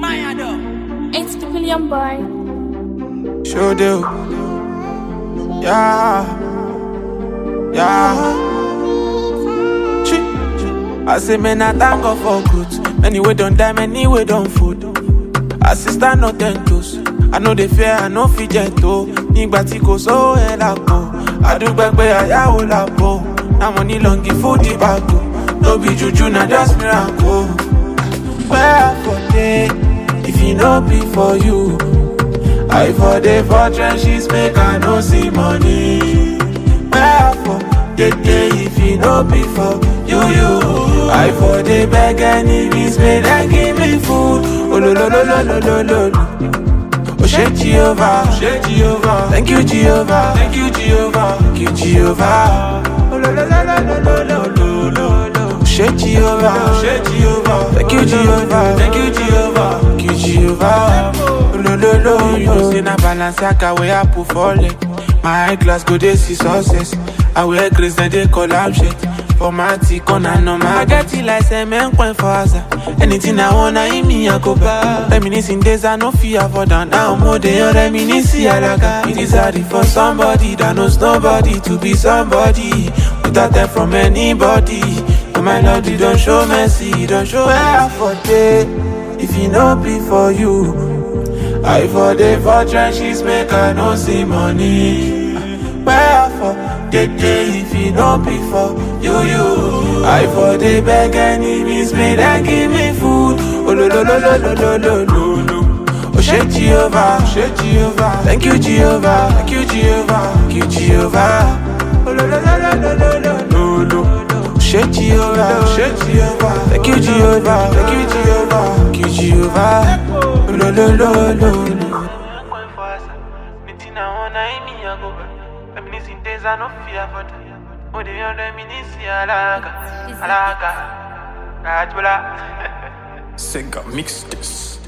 It's the billion boy. Sure do. Yeah. Yeah. Chi. I say, man, I thank God for good. Many way don't die, many way don't food. Assistant no ten toes. I know they fear, I know fit gentle. Nígbà tí kò sówó ẹ̀ lápò. Àdúgbò pé àyàwó lápò. Now money long give food the bago. No be juju, na just miracle. Where for day, if e no be for you. I for the for trenches make I no see money. Where for the day if it no be for you you. I for the beg enemies may they give me food. Oh lo lo lo lo lo lo lo. lo. Oh shake Jehovah, shake Jehovah. Thank you Jehovah, thank you Jehovah, thank you Jehovah. Oh lo lo lo lo lo lo lo lo lo. Shake Jehovah, shake Jehovah. Thank you Jehovah, thank you Jehovah, thank you Jehovah. Oh lo lo lo. You know say na Balenciaga wey I put for leg. My eyeglass go dey see success. I wear grace then they collab shit. For my tea corner no my get it like cement point for Asa. Anything I wanna eat me I go buy. Reminiscing days I no fear for down now more than reminiscing alaga. It is hard for somebody that knows nobody to be somebody without help from anybody. Oh my lord, you don't show mercy, you don't show where for day. If you no be for you. I for the for trenches make I no see money. Where for the day if it no be for you you. I for the beg enemies may they give me food. Oh lo lo lo lo lo lo lo lo lo. Oh shake Jehovah, shake Jehovah. Thank you Jehovah, thank you Jehovah, thank you Jehovah. Oh lo lo lo lo lo lo lo lo lo. Shake Jehovah, shake Jehovah. Thank you Jehovah, thank you Jehovah, thank you Jehovah. Oh lo lo lo lo lo. Sega mix this.